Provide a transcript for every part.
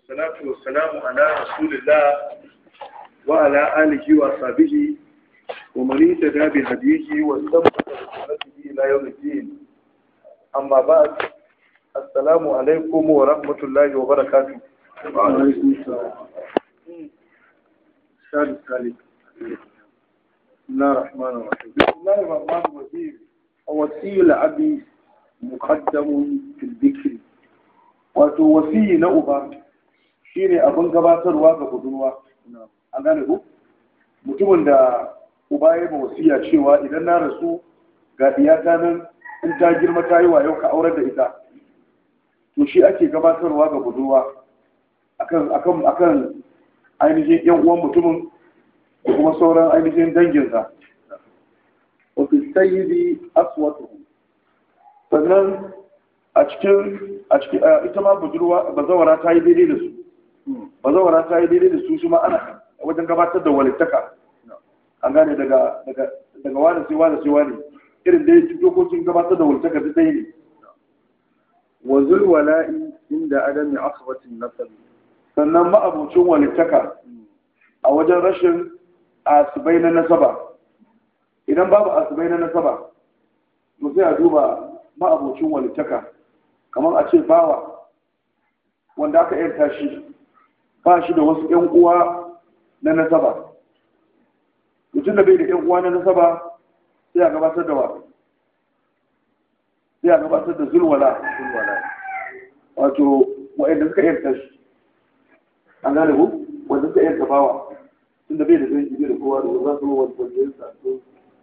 والصلاة والسلام على رسول الله وعلى آله وصحبه ومن اهتدى بهديه واستمسك بسنته إلى يوم الدين أما بعد السلام عليكم ورحمة الله وبركاته وعليكم السلام الشهر الثالث بسم الله الرحمن الرحيم بسم الله الرحمن الرحيم وصي الأب مقدم في الذكر wato wasiyi na uba shine abin gabatarwa ga budurwa an gane ku mutumin da uba ya ba wasiya cewa idan na rasu ga iyaka nan in ta girma ta yi wayo ka aurar da ita to shi ake gabatarwa ga budurwa akan akan akan ainihin yan uwan mutumin da kuma sauran ainihin danginsa وفي السيد أصوته sannan a cikin a cikin ita ma budurwa bazawara ta yi daidai da su bazawara ta yi daidai da su su ma ana wajen gabatar da walittaka an gane daga daga daga wani sai wani sai wani irin dai dokokin gabatar da walittaka duk ɗaya ne وذو الولاء عند عدم عصبة النسب sannan ma'abucin walittaka a wajen rashin asibai na nasaba idan babu asibai na nasaba to sai a duba ma'abucin walittaka kamar a ce bawa wanda aka yarta shi ba shi da wasu 'yan uwa na nasaba mutum da bai da 'yan uwa na nasaba sai a gabatar da wa sai a gabatar da zulwala wato wa'anda suka yarta shi an gane ku wanda suka yarta bawa tun da bai da zai bai da kowa da za su wani wanda ya sa su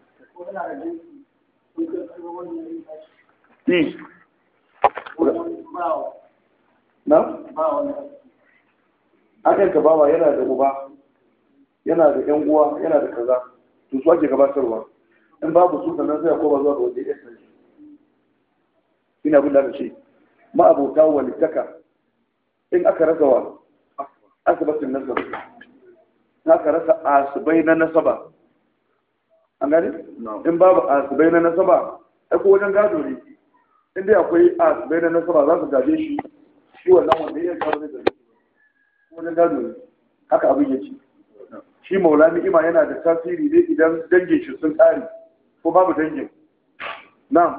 na? akan ka bawa yana da uba yana da yan uwa yana da kaza to su ake gabatarwa in babu su sannan sai a koma zuwa ga wanda ya san shi ina abin da aka ce ma'abota walittaka in aka rasa wa asibatin nasab in aka rasa asibai na nasaba an gani in babu asibai na nasaba ai ko wajen gado ne in dai akwai asibai na nasaba za su gaje shi shi wannan wanda ya kawo zai gaje shi wajen gado ne haka abin yake shi maula ni'ima yana da tasiri ne idan dangin shi sun tsari ko babu dangin na'am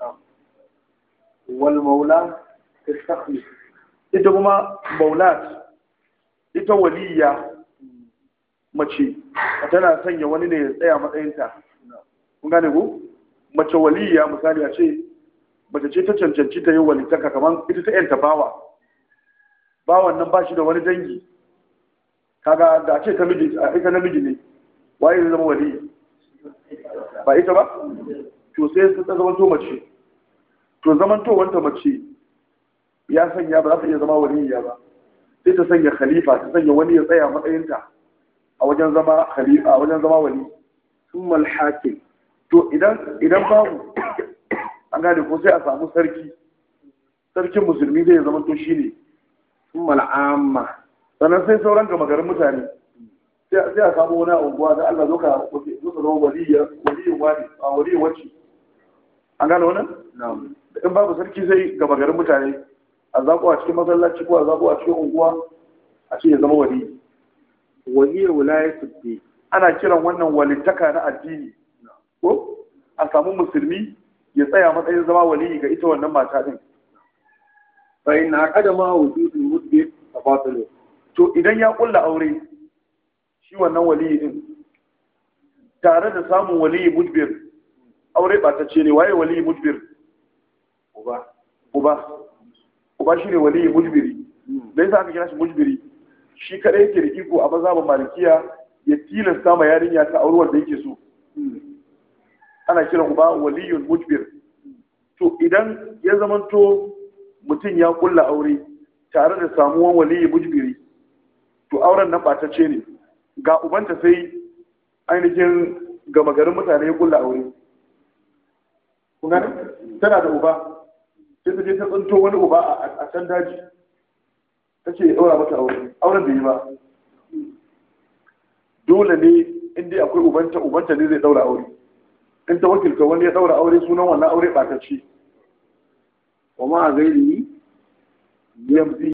والمولى تستخلف ita kuma maulat ita waliya mace tana sanya wani ne ya tsaya matsayinta kun gane ku mace waliya misali a ce mace ce ta cancanci ta yi walitaka kamar ita ta yanta bawa bawan nan ba shi da wani dangi kaga da a ce ta miji a ita namiji ne waye zai zama wali ba ita ba to sai ta zama to mace to zaman to wanta mace ya sanya ba za ta iya zama waliya ba sai ta sanya khalifa ta sanya wani ya tsaya matsayinta a wajen zama khalifa a wajen zama wali ثم الحاكم to idan idan babu an gane ko sai a samu sarki sarkin musulmi zai zama to shine ثم العامة sannan sai sauran gama garin mutane sai sai a samu wani unguwa da Allah zo ka zo ka zama waliya waliyin wani a waliyin wacce an gane wannan نعم in babu sarki sai gama garin mutane a zaɓo a cikin masallaci ko a zaɓo a cikin unguwa a ce ya zama wali وهي ولاية الدين ana kiran wannan walittaka na addini ko a samu musulmi ya tsaya matsayin zama wali ga ita wannan mata din فإن عقد ما وجود المدبر فباطل to idan ya kulla aure shi wannan wali din tare da samun wali mudbir aure ba ta ce ne waye wali mudbir uba uba uba shine wali mudbiri da yasa aka kira shi mujbiri shi kadai yake da iko a mazhabin malikiya ya tilasta ma yarinya ta auri wanda yake so ana kiran uba waliyun mujbir to idan ya zamanto mutum ya kulla aure tare da samuwan waliyi mujbiri to auren nan batacce ne ga ubanta sai ainihin gama garin mutane ya kulla aure kun gane tana da uba sai ta je ta tsinto wani uba a can daji ta ce ya ɗaura mata aure auren da yi ba dole ne inda akwai ubanta ubanta ne zai ɗaura aure in ta wakilta wani ya ɗaura aure sunan wannan aure ɓatacce ومع غيره yamzi